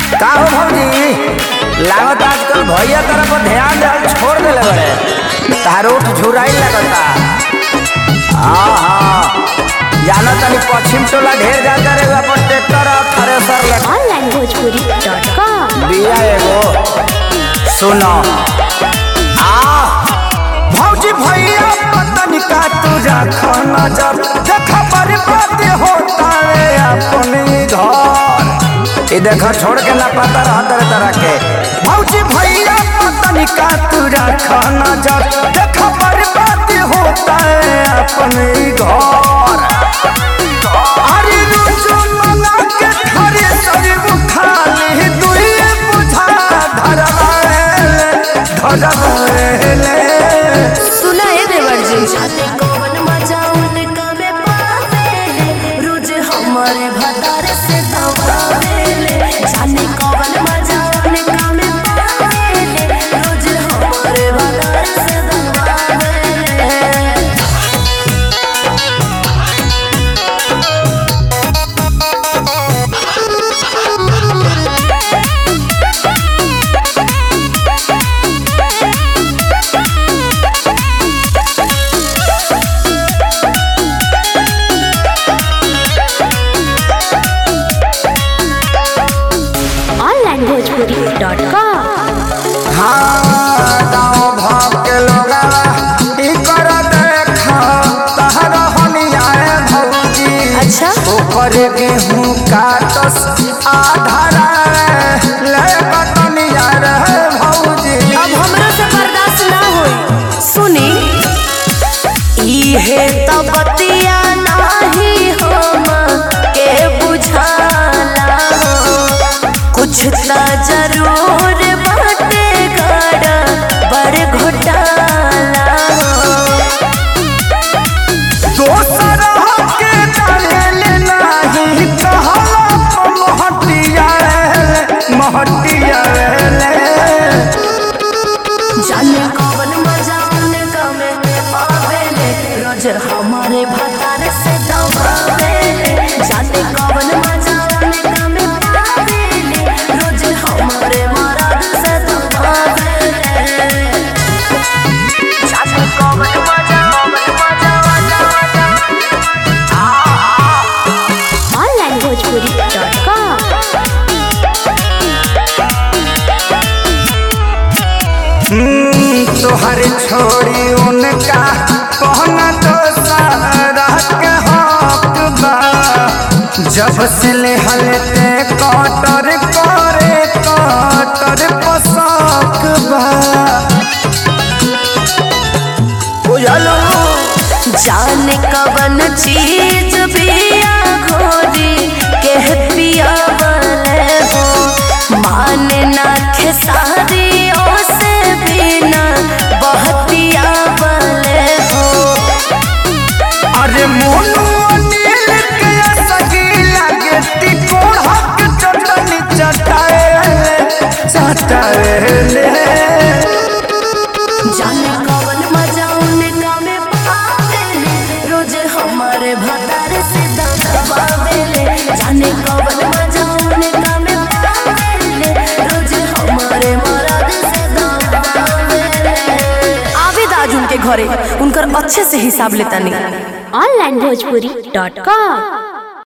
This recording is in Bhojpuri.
का हो भौजी लागत आजकल भैया तरफ ध्यान देहल छोड़ देले बड़े तारो झुराई लगता हाँ हाँ जाना तनी पश्चिम टोला ढेर जाता रे अपन ट्रैक्टर और थ्रेसर ले ऑनलाइन भोजपुरी डॉट कॉम बिया एगो सुनो आ भौजी भैया पतन का तुझा खाना जब देखा बर्बाद होता है अपने घर ये देखो छोड़ के ना पता रहा तरह तरह के भौजी भैया पतन का तुझा खाना जब देखा बर्बाद होता है अपने घर अरे रुजु मना के थारे सरी बुखाली दुइए बुझा धरवाएले धरवाएले सुना है देवर जी कौन मजा उनका में पावे रोज हमारे भतार से दबावेले जाने कौन मजा उनका में पावे रोज हमारे भतार से दबावेले ऑनलाइन भोजपुरी डॉट कॉम हाँ गाँव भाव के लोगा ई कर देखा तहर हनियाए भौजी अच्छा ऊपर गेहूं काटस आधारा ले कटनिया रे भौजी अब हमरा से बर्दाश्त ना होई सुनी इहे त बतिया नाही हम के बुझाला कुछ त जरूर बाटे गड़ बड़ घोटाला दोसर के डाले नाही कहला महटिया महटिया ले जाने कौन मजा उनका में आवेले रोज हमारे भतार से दबावेले जाने कौन मजा उनका में आवेले रोज हमारे मराद से दबावेले जाने कौन मजा मजा मजा ऑनलाइन भोजपुरी डॉट कॉम तोहर छोड़ी उनका कहना तो सारा के हक बा जब से ले हलते कटर करे कटर पसक बा बुझलो जाने कवन चीज पिया घोरी के पिया बने हो माने ना खेसारी से बिना बहतिया बने हो अरे मोनू अनिल के सगी लगे तिकोड़ हक चटनी चटाए चटाए जाने कवन मजा उनका में पावेले रोज हमारे भतार से दबावेले जाने कवन मजा उनका में पावेले रोज हमारे मराद से दबावेले आवेद आज उनके घरे उनकर अच्छे से हिसाब लेता नहीं ऑनलाइन भोजपुरी डॉट कॉम